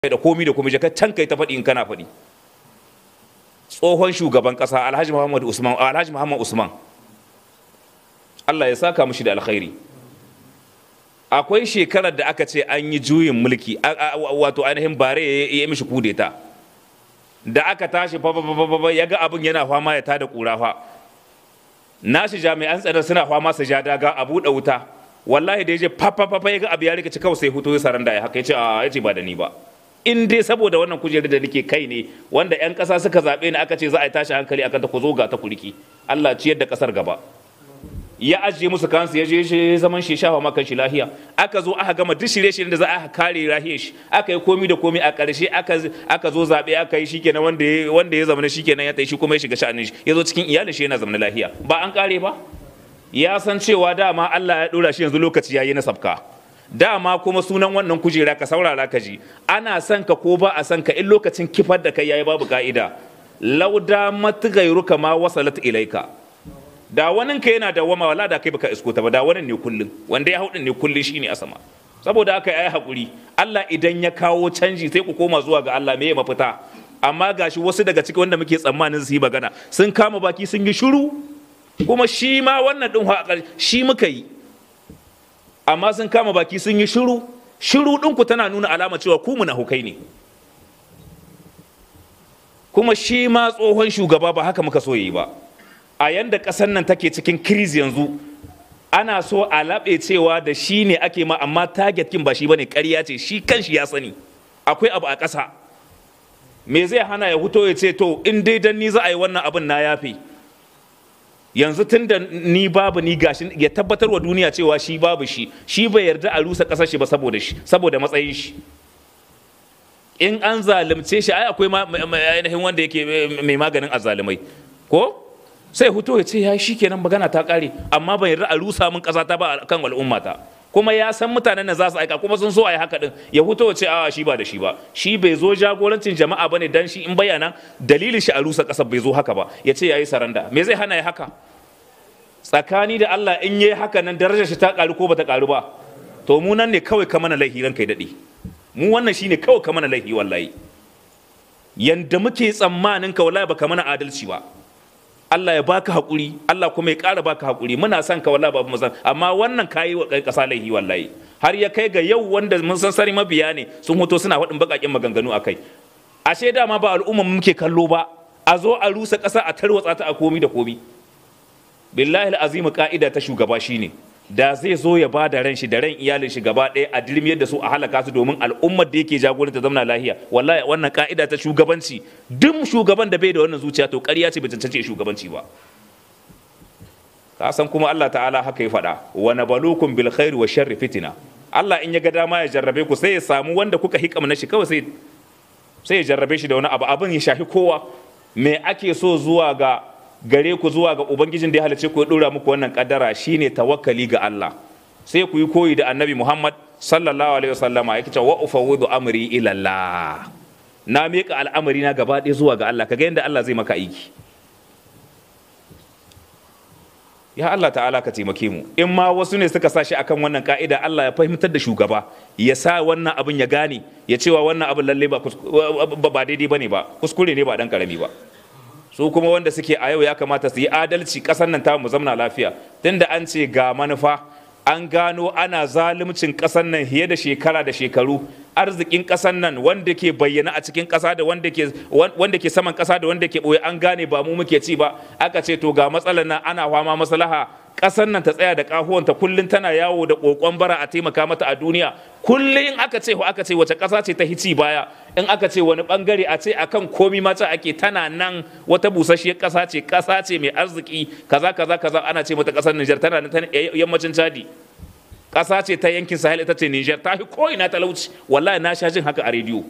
da komi da komi ka can kai ta faɗi in kana faɗi tsohon shugaban ƙasa alhaji muhammad usman alhaji muhammad usman allah ya saka mushi da alkhairi akwai shekarar da aka ce an yi juyin mulki wato ainihin bare ya yi mishi kudeta da aka tashi fa ya ga abin yana fama ya tada kura fa nashi jami'an tsaro suna fama su ja daga a buɗe wuta wallahi da ya je fafafafa ya ga abu ya rikici kawai sai hutu ya saranda ya haka ya ce a ya ce ba da ni ba in dai saboda wannan kujerar da nake kai ne wanda 'yan ƙasa suka zaɓe ni aka ce za a yi tashi hankali akan ta ku zo ga ta kuriki Allah ciyar da ƙasar gaba ya ajiye musu kansu ya je shi zaman shi shafa makan shi lahiya aka zo aka gama duk shirye-shiryen da za a kare lahiyar shi aka yi komi da komi a ƙarshe aka zo zaɓe aka yi shikenan wanda ya wanda ya zama shikenan ya tayi shi kuma ya shiga sha'anin shi ya zo cikin iyalin shi yana zama lahiya ba an kare ba ya san cewa dama Allah ya dora shi yanzu lokaci yayi na sabka dama kuma sunan wannan kujera ka saurara ka ji ana son ka ko ba a son ka in lokacin kifar da kai yayi babu ka'ida lauda matgairuka ma wasalat ilaika da wani ka yana da wama wala da kai baka isko ta ba da wani ne kullun wanda ya hau ne kullun shine a sama saboda haka yayi hakuri Allah idan ya kawo canji sai ku koma zuwa ga Allah me ya mafita amma gashi wasu daga cikin wanda muke tsammanin su yi magana sun kama baki sun yi shiru kuma shi ma wannan din shi muka yi amma sun kama baki sun yi shiru shiru ɗinku tana nuna alama cewa ku hukai ne kuma shi ma tsohon shugaba ba haka muka so yi ba a yanda ƙasar nan take cikin kiriz yanzu ana so a laɓe cewa da shi ne ake ma amma target kin ba shi bane ƙarya ce shi kanshi ya sani akwai abu a ƙasa me zai hana ya huto ya ce to in dai dan ni za a yi wannan abin na yafe yanzu tun da ni babu ni gashi ya tabbatar wa duniya cewa shi babu shi shi bai yarda a rusa ƙasar shi ba saboda shi saboda matsayin shi in an zalunce shi ai akwai ainihin wanda yake mai maganin azzalumai ko sai huto ya ce ya shi kenan magana ta kare amma ban yarda a rusa min ƙasa ta ba kan al'ummata kuma ya san mutanen da za su aika kuma sun so a yi haka din ya huto ya ce a shi ba da shi ba shi bai zo jagorancin jama'a bane dan shi in bayyana dalilin shi a rusa ƙasar bai zo haka ba ya ce yayi saranda me zai hana ya haka tsakani da Allah in yayi haka nan darajar shi ta karu ko bata karu ba to mu nan ne kawai ka mana laihi ran kai dade mu wannan shine kawai ka mana laihi wallahi yanda muke tsammanin ka wallahi baka mana adalci ba Allah ya baka hakuri Allah kuma ya ƙara baka hakuri muna son ka wallahi babu san amma wannan kayi wa ƙasa laihi wallahi har ya kai ga yau wanda mun san sari mabiya ne sun hoto suna faɗin baƙaƙen maganganu akai ashe dama ba al'umma muke kallo ba a zo a rusa ƙasa a tarwatsa ta a komi da komi billahi azimu ka'ida ta shugaba shine da zai zo ya ba da ran shi da ran iyalin shi gaba ɗaya a dirmiyar da su a halaka su domin al'ummar da yake jagoranta zamana lahiya wallahi wannan ka'ida ta shugabanci duk shugaban da bai da wannan zuciya to ƙarya ce bai cancance shugabanci ba ka san kuma Allah ta'ala haka ya faɗa wa nabalukum bil khairi wa sharri fitina Allah in ya ga dama ya jarrabe ku sai ya samu wanda kuka hikam na shi kawai sai sai ya jarrabe shi da wani abu abin ya shafi kowa me ake so zuwa ga gare ku zuwa ga ubangijin da ya halice ku ya dora muku wannan kaddara shine tawakkali ga Allah sai ku yi koyi da annabi Muhammad sallallahu alaihi wasallama yake cewa wa ufawwidu amri ila Allah na miƙa al'amari na gaba ɗaya zuwa ga Allah kaga yadda Allah zai maka aiki ya Allah ta'ala ka taimake mu in ma wasu ne suka sa shi akan wannan ka'ida Allah ya fahimtar da shugaba ya sa wannan abin ya gane ya cewa wannan abin lalle ba ba daidai bane ba kuskure ne ba dan karami ba su kuma wanda suke a yau ya kamata su yi adalci ƙasar nan ta mu zamna lafiya tunda an ce ga manufa an gano ana zalimcin ƙasar nan fiye da shekara da shekaru arzikin ƙasar nan wanda ke bayyana a cikin ƙasa da wanda ke wanda ke saman ƙasa da wanda ke ɓoye an gane ba mu muke ci ba aka ce to ga matsalar nan ana fama maslaha ƙasar nan ta tsaya da ƙahuwanta kullum tana yawo da ƙoƙon bara a taimaka mata a duniya kullum in aka ce aka ce wace ƙasa ce ta hici baya in aka ce wani bangare a ce akan komi mata ake tana nan wata busasshiyar ƙasa ce ƙasa ce mai arziki kaza kaza kaza ana ce mata ƙasar Nijar tana nan yammacin Chadi ƙasa ce ta yankin Sahel ita ce Nijar ta fi ko ina talauci wallahi na sha jin haka a rediyo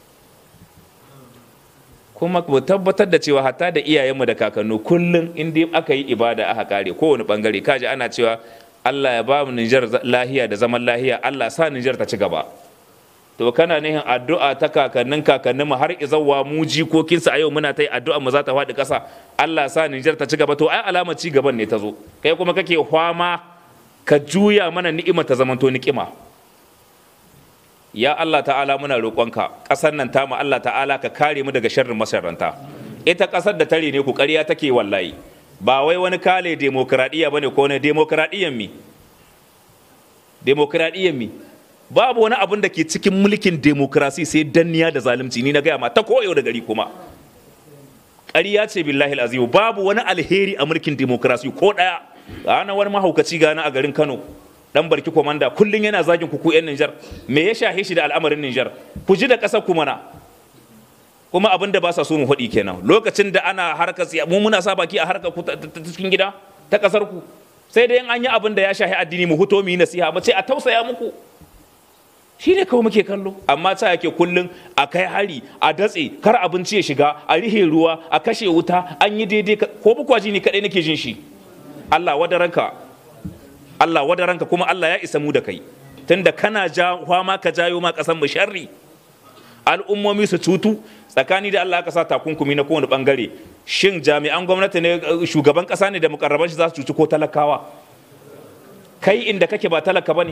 kuma mu tabbatar da cewa hatta da iyayenmu da kakannu kullum in dai aka yi ibada aka kare kowane bangare kaji ana cewa Allah ya ba mu Nijar lahiya da zaman lahiya Allah sa Nijar ta ci gaba to kana nihin addu'a ta kakannin kakannin mu har izawa mu jikokinsa a yau muna ta yi addu'a mu za ta faɗi ƙasa Allah sa Nijar ta ci gaba to ai alama ci gaban ne ta zo kai kuma kake hwama ka juya mana ni'ima ta zamanto ni'ima ya Allah ta'ala muna roƙonka ƙasar nan tamu Allah ta'ala ka kare mu daga sharrin masarranta ita ƙasar da tare ne ku ƙarya take wallahi ba wai wani kale demokradiyya bane ko ne demokradiyyan mi demokradiyyan mi babu wani abin da ke cikin mulkin demokrasi sai danniya da zalunci ni na gaya ma ta koyo da gari kuma ƙarya ce billahi azimu babu wani alheri a mulkin demokrasi ko ɗaya ana wani mahaukaci gana a garin kano dan barki komanda kullun yana zagin ku ku yan Niger me ya shahe shi da al'amarin Niger ku ji da ƙasar ku mana kuma abin da ba sa so mu faɗi kenan lokacin da ana harkar mu muna sa baki a harkar ku ta cikin gida ta ƙasar ku sai dai an yi abin da ya shahi addini mu huto mu yi nasiha mu ce a tausaya muku shi ne kawai muke kallo amma ta yake kullum a kai hari a datse kar abinci ya shiga a rihe ruwa a kashe wuta an yi daidai ko bukwaji ni kadai nake jin shi Allah wadaranka Allah wadaranka kuma Allah ya isa mu da kai tunda kana ja ma ka jayo ma kasan mu sharri al'ummomi su cutu tsakani da Allah ka sa takunkumi na kowane bangare shin jami'an gwamnati ne shugaban kasa ne da mukarraban shi za su cuci ko talakawa kai inda kake ba talaka bane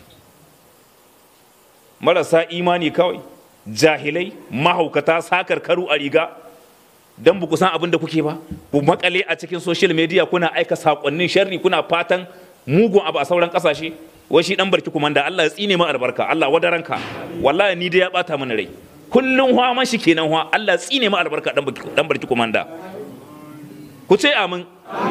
marasa imani kawai jahilai mahaukata sakar karu a riga don ba ku san abin da kuke ba ku makale a cikin social media kuna aika sakonnin sharri kuna fatan mugun abu a sauran kasashe wai shi dan barki kumanda Allah ya tsine ma albarka Allah wadaranka wallahi ni dai ya bata mana rai kullun hwa man shi kenan hwa Allah ya tsine ma albarka dan barki kumanda ku ce amin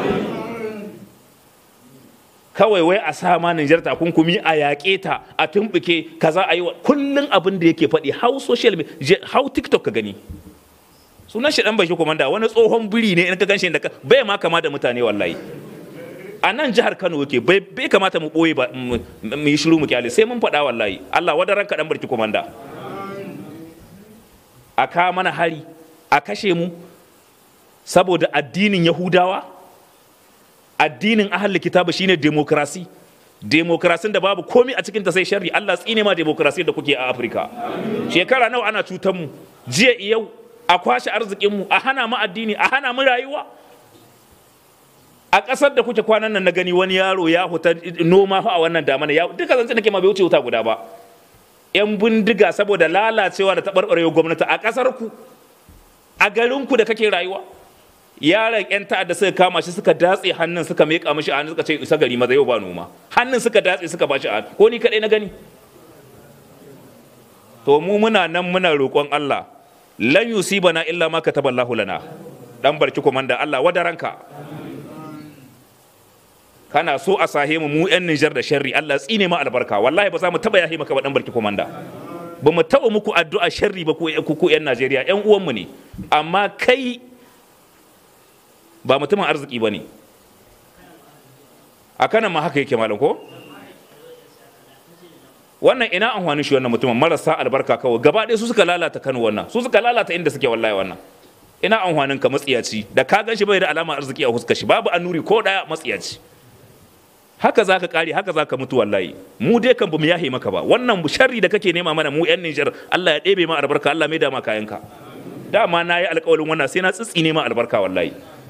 kawai wai a sa ma Nijar takunkumi a yaƙe ta a tumɓuke kaza a yi kullum abin da yake faɗi how social media how tiktok ka gani sunan shi dan bashi komanda wani tsohon biri ne in ka ganshi da bai ma kama da mutane wallahi a nan jihar Kano yake bai bai kamata mu boye ba mu yi shiru mu kyale sai mun faɗa wallahi Allah wadaran ka dan barki komanda a ka mana hari a kashe mu saboda addinin Yahudawa addinin ahal kitabu shine demokrasi demokrasin da babu komi a cikinta sai sharri Allah tsine ma demokrasi da kuke a Afirka shekara nawa ana cutar mu jiya yau a kwashe arzikin mu a hana mu addini a hana mu rayuwa a ƙasar da kuke kwanan nan na gani wani yaro ya huta noma a wannan damana ya duka zance nake ma bai wuce wuta guda ba yan bindiga saboda lalacewa da taɓarɓarewa gwamnati a ƙasar ku a garin ku da kake rayuwa yaron yan ta'adda suka kama shi suka datse hannun suka meka mishi a hannun suka ce isa gari maza yau ba noma hannun suka datse suka bashi a ko ni kadai na gani to mu muna nan muna roƙon Allah lan yusibana illa ma kataballahu lana dan barki komanda Allah wadaranka kana so a sahe mu mu yan Nijar da sharri Allah tsine ma albarka wallahi ba za mu taba yahi maka ba dan barki komanda ba mu taba muku addu'a sharri ba ku ku yan Najeriya yan uwanmu ne amma kai ba mutumin arziki ba ne a kanan ma haka yake malam ko wannan ina amfanin shi wannan mutumin marasa albarka kawai gaba ɗaya su suka lalata kano wannan su suka lalata inda suke wallahi wannan ina amfanin ka matsiyaci da ka gan shi bai da alama arziki a huskar shi babu annuri ko ɗaya matsiyaci haka za ka kare haka za ka mutu wallahi mu dai kan bamu yahe maka ba wannan sharri da kake nema mana mu yan Nijar Allah ya ɗebe ma albarka Allah mai da ma kayanka dama na yi alƙawarin wannan sai na tsitsi ma albarka wallahi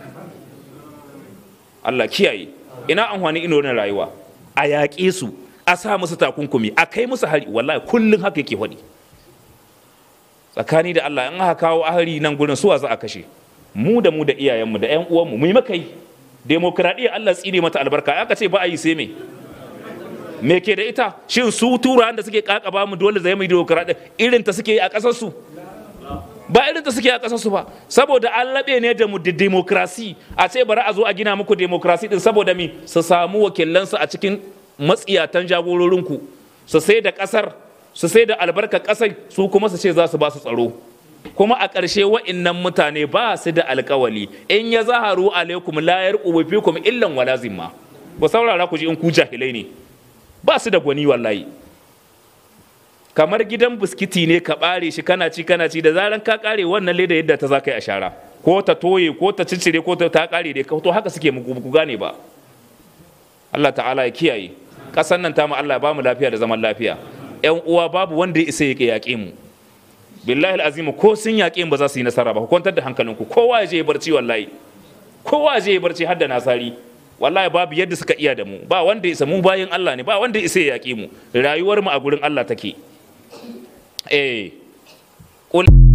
Allah kiyaye ina amfani ino na rayuwa a yaƙe su a sa musu takunkumi a kai musu hari wallahi kullum haka yake faɗi tsakani da Allah in aka kawo ahari nan gurin suwa za a kashe mu da mu da iyayenmu da ƴan uwanmu mu yi maka yi demokradiyya Allah tsine mata albarka aka ce ba a yi sai me me ke da ita shin su turawan da suke kakaba mu dole zai mu demokradiyya irin ta suke yi a ƙasar su ba irin da suke a ƙasarsu ba saboda an laɓe ne da mu da demokrasi a ce bari a zo a gina muku demokrasi din saboda mi su samu wakilansu a cikin matsiyatan jagororinku su sai da ƙasar su sai da albarkar ƙasar su kuma su ce za su ba su tsaro kuma a ƙarshe wa'innan mutane ba su da alƙawali in ya zaharu alaikum la yarqubu fikum illan wala zimma ku saurara ku ji in ku jahilai ne ba su da gwani wallahi kamar gidan biskiti ne ka bare shi kana ci kana ci da zaran ka kare wannan leda yadda ta za ka yi a shara ko ta toye ko ta ciccire ko ta kare dai to haka suke muku gane ba Allah ta'ala ya kiyaye ƙasar nan ta mu Allah ya ba mu lafiya da zaman lafiya ƴan uwa babu wanda ya isa ya yaƙe mu billahi azimu ko sun yaƙe mu ba za su yi nasara ba ku kwantar da hankalinku kowa ya je ya barci wallahi kowa ya je ya barci har da nasari wallahi babu yadda suka iya da mu ba wanda ya isa mu bayin Allah ne ba wanda ya isa ya yaƙe mu rayuwar mu a gurin Allah take eh qul